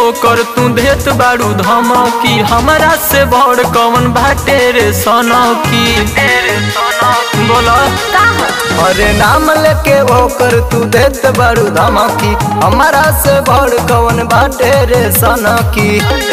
ओकर तू देत बारू धमकी हमरा से बड़ कौन बाटे रे सनकी बोला अरे नाम लेके ओकर तू देत बड़ू धमकी हमारा से बड़ कौन बाटे रे सनकी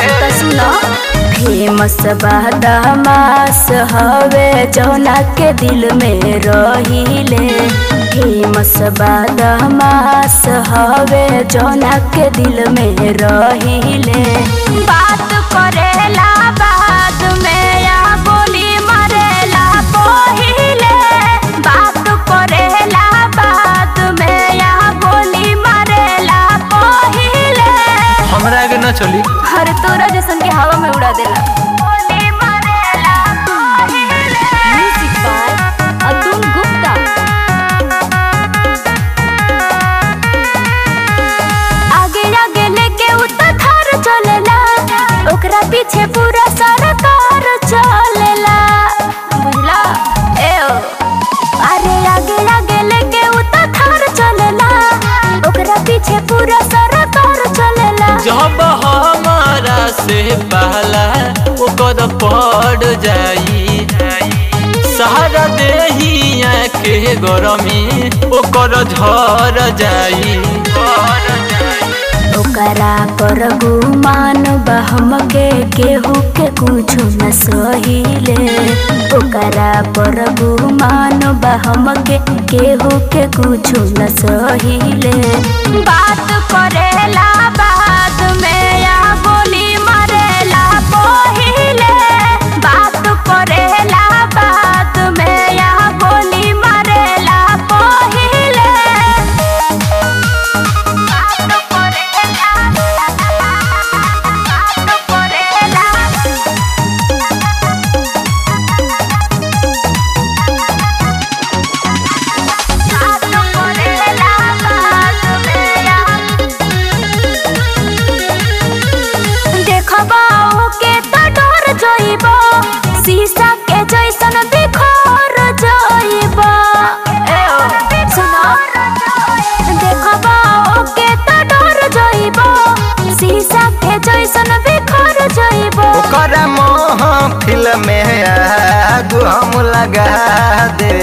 फेमस बदमास हवे जौना के दिल में रहिले फेमस बदमास हवे जौना के दिल में रहिले बात करेला बाद में या गोली मारेला पहिले बात करेला बाद में या गोली मारेला पहिले हमरा के न चली हर तोरा जैसन के हवा में उड़ा देला म्यूजिक बाय अतुल गुप्ता आगे आगे लेके उता थार चलेला ओकरा पीछे पूरा सरकार चलेला बुझला ए ओ अरे आगे आगे लेके उता थार चलेला ओकरा पीछे पूरा सरकार चलेला जब हमारा से पहला ओकर पड़ जाई सहारा देहिया के गरमी ओकर झर जाई ओकरा पर गुमान बहम के केहू के कुछो न सहिले ओकरा पर गुमान बहम के केहू के कुछो न सहिले बात करेला बाद में या गोली मारेला पहिले बात करेला बाद में या गोली मारेला पहिले देखबाओ के तो डर जइबो शीशा के जैसन बिखर जइबो ए ओ सुनो देखबाओ के तो डर जइबो शीशा के जैसन बिखर जइबो ओकर महफिल में आग हम लगा दे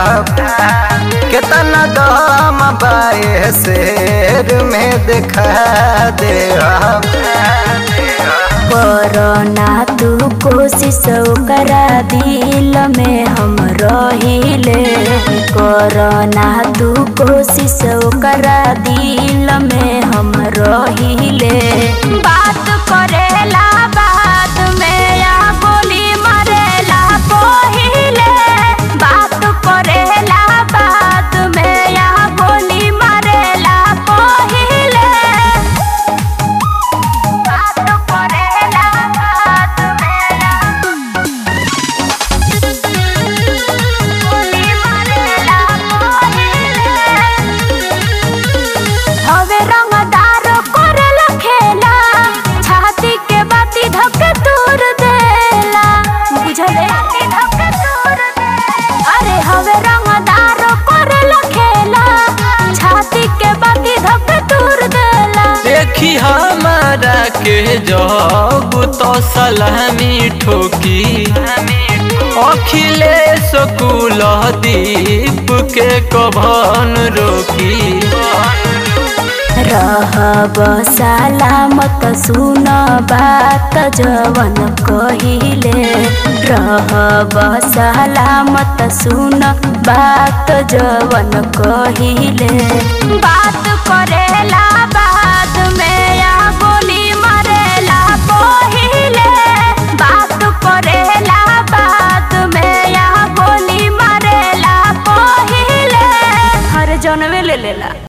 केतना दम बाए शेर में दिखा दे कोरोना तू कोशिश करा दिल में हम रहिले कोरोना तू कोशिश करा दिल में हम रहिले बात करेला बाद में या गोली मारेला पहिले बात करेला बाद में या गोली मारेला पहिले बात करेला बात मेरा गोली मारेला हवे रंगदार करेला खेला छाती के बाती धक तोड़ देला बुझले अरे हवे रंगदार करेला खेला छाती के बाती धक तोड़ देला देखी हमारा के जब तो सलामी ठोकी अखिलेश कुल दीप के कभन रोकी रहब सलामत सुन बात जवन कहिले रहब सलामत सुन बात जवन कहिले बात करेला बाद में या गोली मारेला पहिले बात करेला बाद में या गोली मारेला पहिले हर जनवे ले लेला